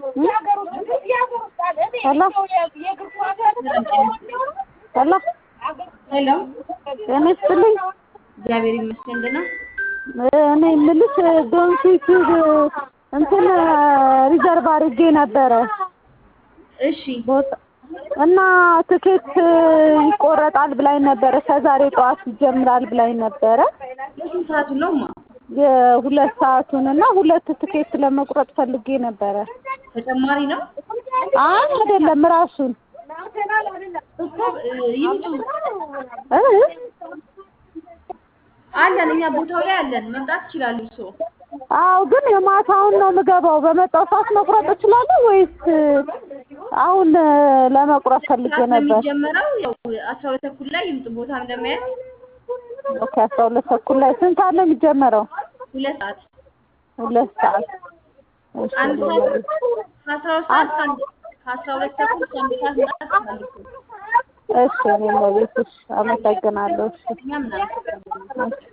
ሄሎ ሄሎ ሄሎ ጤና ይስጥልኝ። እግዚአብሔር ይመስገን ደህና እኔ የምልሽ ዶንኪ ቲዩብ እንትን ሪዘርቭ አድርጌ ነበረ እሺ ቦታ እና ትኬት ይቆረጣል ብላኝ ነበረ። ከዛሬ ጠዋት ይጀምራል ብላኝ ነበረ። የስንት ሰዓቱን ነው ማ የሁለት ሰዓቱን እና ሁለት ትኬት ለመቁረጥ ፈልጌ ነበረ። ተጨማሪ ነው አይ አይደለም ራሱን እኮ እ, ይምጡ እ? አለን እኛ ቦታው ላይ አለን መምጣት ይችላሉ እርስዎ አዎ ግን የማታውን ነው የምገባው። በመጣው ሰዓት መቁረጥ እችላለሁ ወይስ አሁን ለመቁረጥ ፈልጌ ሰዓት ነው ነበር? የሚጀመረው ያው አስራ ሁለት ተኩል ላይ ይምጡ ቦታም ለማየት ኦኬ አስራ ሁለት ተኩል ላይ ስንት ሰዓት ነው የሚጀመረው? ሁለት ሰዓት ሁለት ሰዓት እሺ፣ አንድ ሰዓት ከአስራ ሁለት ሰዓት ከአንድ ከአስራ ሁለት ተኩል እስከ አንድ ሰዓት መምጣት ይችላሉ እርስዎ እሺ እኔም በቤት እሺ፣ አመሰግናለሁ። እሺ እኛ ምናምን